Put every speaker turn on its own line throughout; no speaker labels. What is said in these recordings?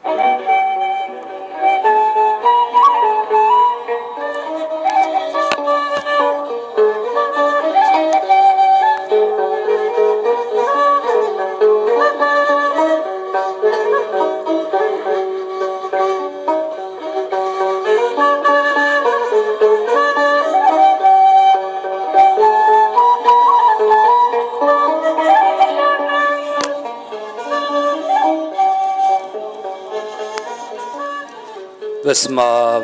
በስመ አብ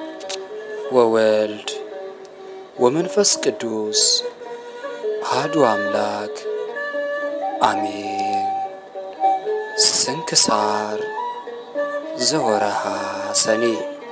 ወወልድ ወመንፈስ ቅዱስ አሐዱ አምላክ አሜን። ስንክሳር ዘወርኀ ሰኔ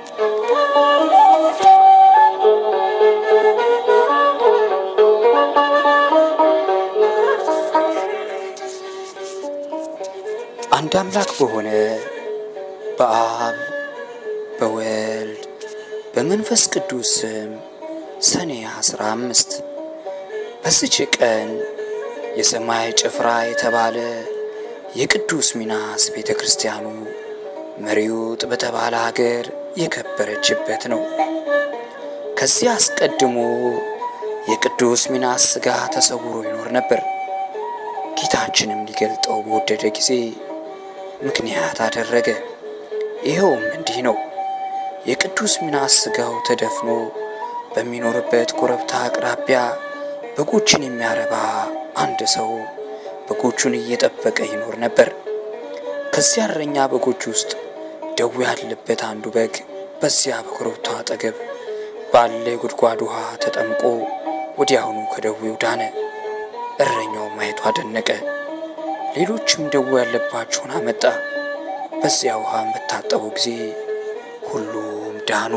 አንድ አምላክ በሆነ በአብ በወልድ በመንፈስ ቅዱስ ስም ሰኔ አስራ አምስት በዚች ቀን የሰማይ ጭፍራ የተባለ የቅዱስ ሚናስ ቤተ ክርስቲያኑ መሪውጥ በተባለ ሀገር የከበረችበት ነው። ከዚህ አስቀድሞ የቅዱስ ሚናስ ሥጋ ተሰውሮ ይኖር ነበር። ጌታችንም ሊገልጠው በወደደ ጊዜ ምክንያት አደረገ። ይኸውም እንዲህ ነው። የቅዱስ ሚናስ ሥጋው ተደፍኖ በሚኖርበት ኮረብታ አቅራቢያ በጎችን የሚያረባ አንድ ሰው በጎቹን እየጠበቀ ይኖር ነበር። ከዚያ እረኛ በጎች ውስጥ ደዌ ያለበት አንዱ በግ በዚያ በኮረብታው አጠገብ ባለ የጉድጓድ ውሃ ተጠምቆ ወዲያውኑ ከደዌው ዳነ። እረኛው ማየቱ አደነቀ። ሌሎችም ደዌ ያለባቸውን አመጣ። በዚያ ውሃ በታጠቡ ጊዜ ሁሉም ዳኑ።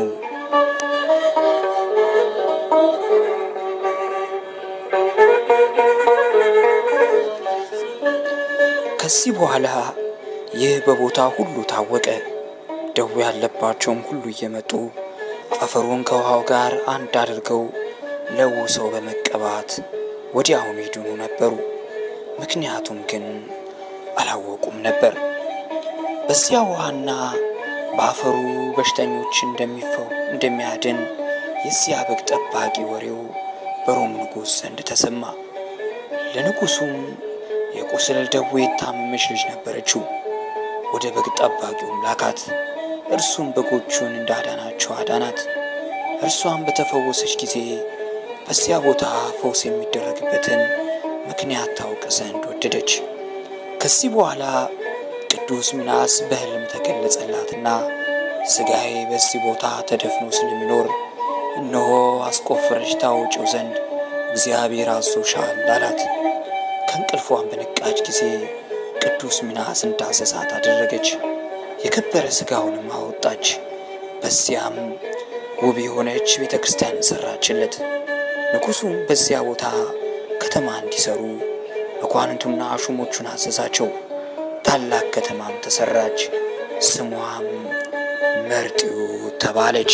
ከዚህ በኋላ ይህ በቦታ ሁሉ ታወቀ። ደዌ ያለባቸውም ሁሉ እየመጡ አፈሩን ከውሃው ጋር አንድ አድርገው ለውሰው በመቀባት ወዲያውኑ ይድኑ ነበሩ። ምክንያቱም ግን አላወቁም ነበር። በዚያ ውሃና በአፈሩ በሽተኞች እንደሚፈው እንደሚያድን የዚያ በግ ጠባቂ ወሬው በሮም ንጉሥ ዘንድ ተሰማ። ለንጉሡም የቁስል ደዌ የታመመች ልጅ ነበረችው። ወደ በግ ጠባቂውም ላካት። እርሱም በጎቹን እንዳዳናቸው አዳናት። እርሷም በተፈወሰች ጊዜ በዚያ ቦታ ፈውስ የሚደረግበትን ምክንያት ታውቅ ዘንድ ወደደች። ከዚህ በኋላ ቅዱስ ሚናስ በሕልም ተገለጸላትና ሥጋዬ በዚህ ቦታ ተደፍኖ ስለሚኖር እነሆ አስቆፍረሽ ታወጪው ዘንድ እግዚአብሔር አዞሻል አላት። ከእንቅልፏን በነቃች ጊዜ ቅዱስ ሚናስ እንዳዘዛት አደረገች። የከበረ ሥጋውንም አወጣች። በዚያም ውብ የሆነች ቤተ ክርስቲያን ሰራችለት። ንጉሡም በዚያ ቦታ ከተማ እንዲሰሩ መኳንንቱና ሹሞቹን አዘዛቸው። ታላቅ ከተማም ተሰራች። ስሟም መርጢው ተባለች።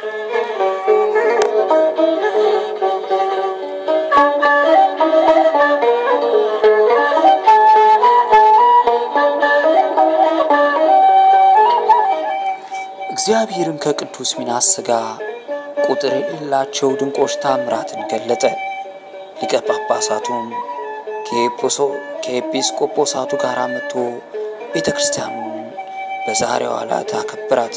እግዚአብሔርም ከቅዱስ ሚናስ ሥጋ ቁጥር የሌላቸው ድንቆች ታምራትን ገለጠ። ሊቀ ጳጳሳቱም ከኤጲስቆጶሳቱ ጋር መጥቶ ቤተ ክርስቲያኑን በዛሬዋ ዕለት አከብራት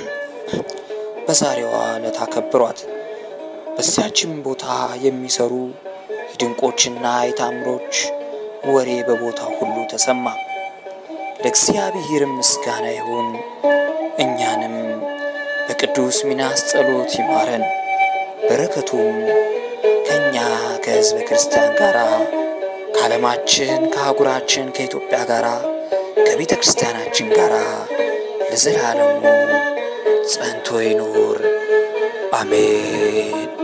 በዛሬዋ ዕለት አከብሯት። በዚያችም ቦታ የሚሰሩ የድንቆችና የታምሮች ወሬ በቦታ ሁሉ ተሰማ። ለእግዚአብሔርም ምስጋና ይሁን። እኛንም በቅዱስ ሚናስ ጸሎት ይማረን፣ በረከቱም ከእኛ ከሕዝበ ክርስቲያን ጋር ከዓለማችን ከአህጉራችን ከኢትዮጵያ ጋር ከቤተ ክርስቲያናችን ጋር ለዘላለሙ ጸንቶ ይኑር፣ አሜን።